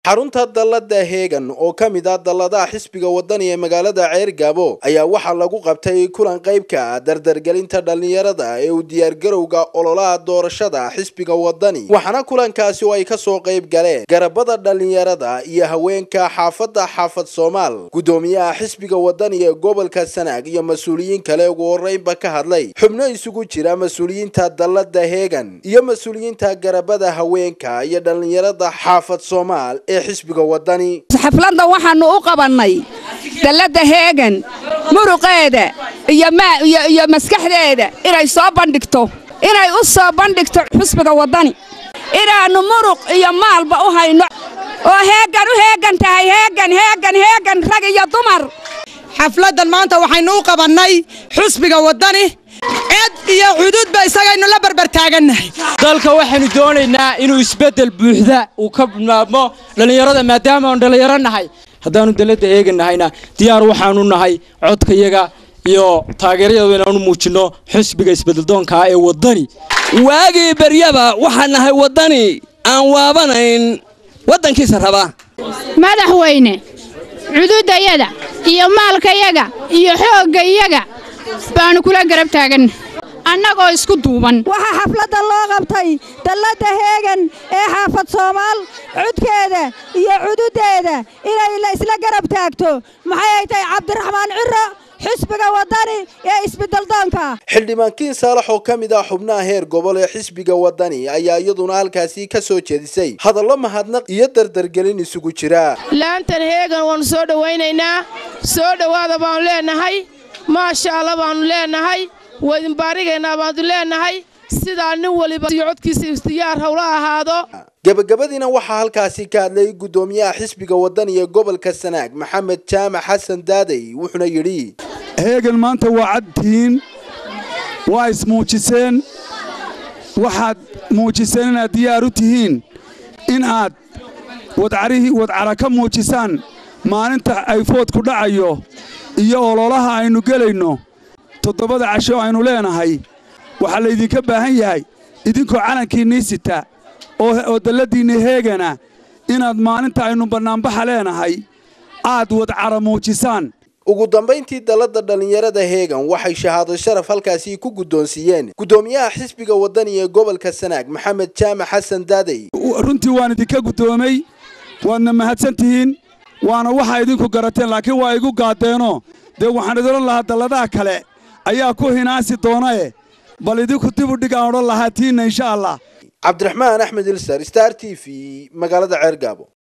xarunta dallada heegan oo ka mid ah dalladaha xisbiga wadani ee magaalada ceergaabo ayaa waxaa lagu qabtay kulan qaybka ah dardargelinta dhallinyarada ee u diyaargarowga ololaha doorashada xisbiga wadani waxaana kulankaasi oo ay kasoo qayb galeen garabada dhallinyarada iyo haweenka xaafadda xaafad soomaal guddoomiyaha xisbiga wadani ee gobolka sanaag iyo mas-uuliyiin kale ugu horeynba ka hadlay xubno isugu jira mas-uuliyiinta dallada heegan iyo mas-uuliyiinta garabada haweenka iyo dhallinyarada xaafad soomaal xisbiga wadani xafladda waxaannu u qabannay dalladda heegan muruqeeda iyo maskaxdeeda inay soo bandhigto inay u soo bandhigto xisbiga waddani inaannu muruq iyo maalba u hayno oo heegan u heegan tahay heegan heegan heegan rag iyo dumar xafladdan maanta waxaynu u qabannay xusbiga waddani ced iyo cududba isagaynu la barbartaagannahay dalka waxaynu doonaynaa inuu isbeddel buuxda uu ka bilaabmo dhallinyarada maadaama aanu dhallinyaro nahay haddaannu dalladda eeganahayna diyaar waxaanu nahay codkayaga iyo taageerayadu inaanu muujinno xusbiga isbeddeldoonkaa ee waddani waagii beryaba waxaan nahay waddani aan waabanayn waddankiisa raba madaxweyne cududayada iyo maalkayaga iyo xooggayaga baanu kula garab taaganna annagoo isku duuban waxaa xafladda loo qabtay dalladda heegan ee xaafad soomaal cudkeeda iyo cududdeeda inay isla garab taagto maxay ay tahay cabdiraxmaan ciro xisbiga waddani ee isbeddeldoonka xildhibaankiin saalax oo ka mid ah xubnaha heer gobol ee xisbiga waddani ayaa iyaduna halkaasi ka soo jeedisay hadallo mahadnaq iyo dardargelin isugu jira laantan heegan waannu soo dhowaynaynaa soo dhowaada baannu leenahay maasha alla baannu leenahay waydinbaarigaynaa baannu leenahay sidaa nin waliba codkiisa ikhtiyaar howla ahaado gabagabadiina waxaa halkaasi ka hadlay guddoomiyaha xisbiga waddani ee gobolka sanaag maxamed jaamac xasan daadey wuxuuna yidhi heegan maanta waa cadtihiin waa ismuujiseen waxaad muujiseen inaad diyaar u tihiin in aad wadcara ka muujisaan maalinta ay foodku dhacayo iyo ololaha aynu gelayno toddobada casho aynu leenahay waxaa laydinka baahan yahay idinkoo calankiinnii sita oo dalladiinna heegana inaad maalinta aynu bannaanbaxa leenahay aad wadcara muujisaan ugu dambayntii dallada dhallinyarada heegan waxay shahaado sharaf halkaasi ku guddoonsiiyeen guddoomiyaha xisbiga waddani ee gobolka sanaag maxamed jaamac xasan daadey runtii waan idinka guddoomay waadna mahadsan tihiin waana waxaa idinku garateen laakiin waa igu gaadeenoo dee waxaan idin lahaa dalladaha kale ayaa ku hinaasi doonae bal idinku dib u dhig aan odhan lahaa tiinna insha allah cabdiraxmaan axmed ilsar star t v magaalada ceergaabo